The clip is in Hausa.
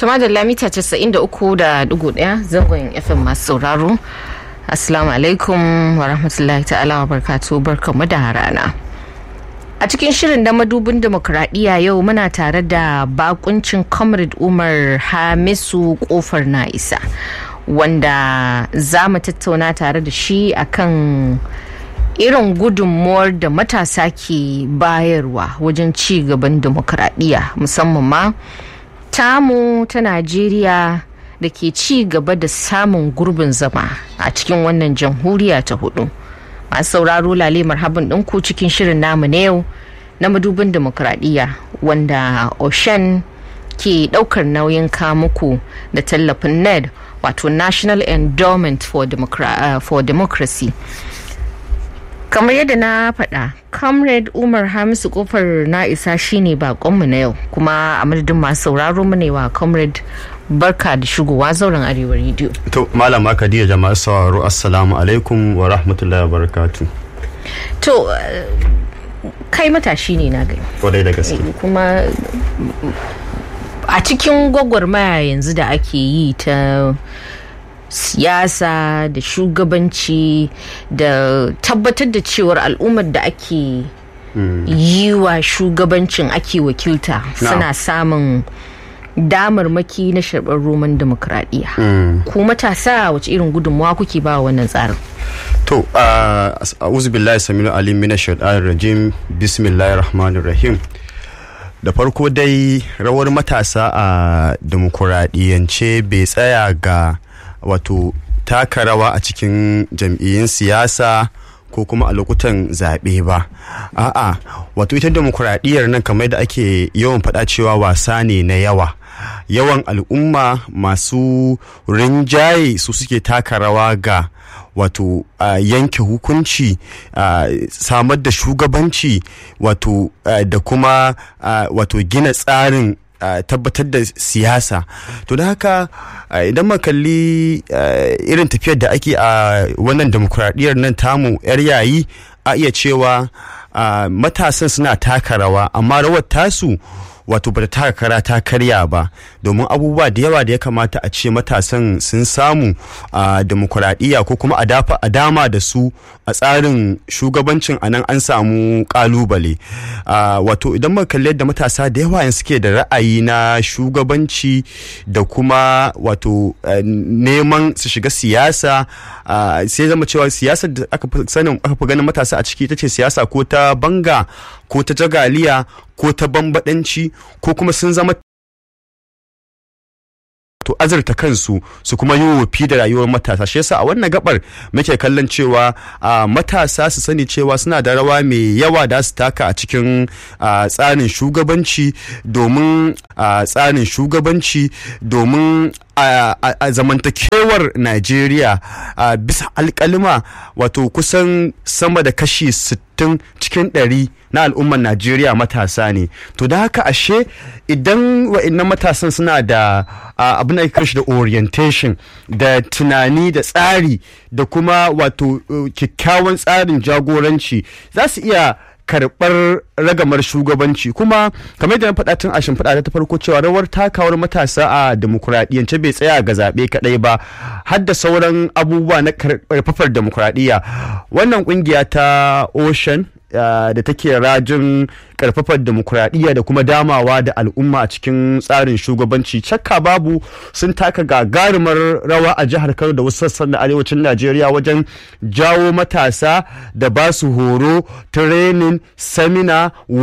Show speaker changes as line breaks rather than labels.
Tuma da lamita 93.1 zangon FM masu sauraro. Assalamu alaikum wa rahmatullahi ta'ala wa barkatu barkamu da rana. A cikin shirin da madubin demokradiyya yau muna tare da bakuncin Comrade Umar Hamisu kofar na isa wanda za mu tattauna tare da shi akan irin gudunmuwar da matasa ke bayarwa wajen ci gaban demokradiyya musamman ma tamu ta Najeriya da ke ci gaba da samun gurbin zama a cikin wannan jamhuriya ta hudu. masu sauraro lale marhaban ɗinku cikin shirin namu na yau na madubin demokradiyya wanda oshen ke ɗaukar nauyin kamuku da tallafin ned wato national endowment for, Democra uh, for democracy kamar yadda na faɗa comrade umar hamisu kofar na isa shine bakonmu na yau kuma a madadin masu sauraro mu ne wa comrade barka da shigowa zauren arewa rediyo
to malama khadija jama'a sauraro assalamu alaikum wa rahmatullahi wa barakatu
to uh, kai matashi ne na gani
kwadai da gaske
kuma a cikin gwagwarmaya yanzu da ake yi ta siyasa da shugabanci da tabbatar da cewar al'ummar da ake yi wa shugabancin ake wakilta suna samun damarmaki na sharɓar roman demokradiyya ku matasa wace irin gudunmawa kuke ba wannan tsarin
to a'udhu billahi saminu alim mina shaitanir rajim bismillahir rahmanir rahim da farko dai rawar matasa a demokuraɗiyyance bai tsaya ga wato taka rawa a cikin jam'iyyun siyasa ko kuma a lokutan zaɓe ba a'a wato ita demokuraɗiyyar nan kamar da ake yawan faɗa cewa wasa ne na yawa yawan al'umma masu rinjaye su suke taka rawa ga wato uh, yanke hukunci uh, samar da shugabanci wato uh, da kuma wato gina tsarin Uh, tabbatar da siyasa to da haka uh, idan makalli uh, irin tafiyar da ake a wannan demokuraɗiyyar nan tamu yar yayi a iya cewa matasan suna taka rawa amma rawar tasu wato bata taka kara ta karya ba domin abubuwa da yawa da ya kamata a ce matasan sun samu a demokuraɗiyya ko kuma a dama da su a tsarin shugabancin a nan an samu kalubale wato idan muka kalli yadda matasa da yawa suke da ra'ayi na shugabanci da kuma wato neman su shiga siyasa sai zama cewa siyasar da aka fi sanin aka fi ganin matasa a ciki ita ce siyasa ko ta banga ko ta jagaliya ko ta bambadanci ko kuma sun zama to azurta kansu su kuma yi wofi da rayuwar matasa shi yasa a wannan gabar muke kallon cewa matasa su sani cewa suna da rawa mai yawa da su taka a cikin tsarin shugabanci domin tsarin shugabanci domin a zamantakewar Najeriya bisa alkalima wato kusan sama da kashi 60 cikin 100 na al'ummar Najeriya matasa ne. To da haka ashe idan wa'annan matasan suna da abin da ake da orientation da tunani da tsari da kuma wato kyakkyawan tsarin jagoranci za su iya karɓar ragamar shugabanci kuma kamar da na faɗa tun a shimfiɗa ta farko cewa rawar takawar matasa a demokuraɗiyyance bai tsaya ga zaɓe kaɗai ba har da sauran abubuwa na karfafar demokuraɗiyya wannan ƙungiya ta ocean da take rajin karfafar demokuraɗiyya da kuma damawa da al'umma a cikin tsarin shugabanci cakka babu sun taka gagarumar rawa a jihar kano da wasu sassan da arewacin najeriya wajen jawo matasa da ba su horo training samina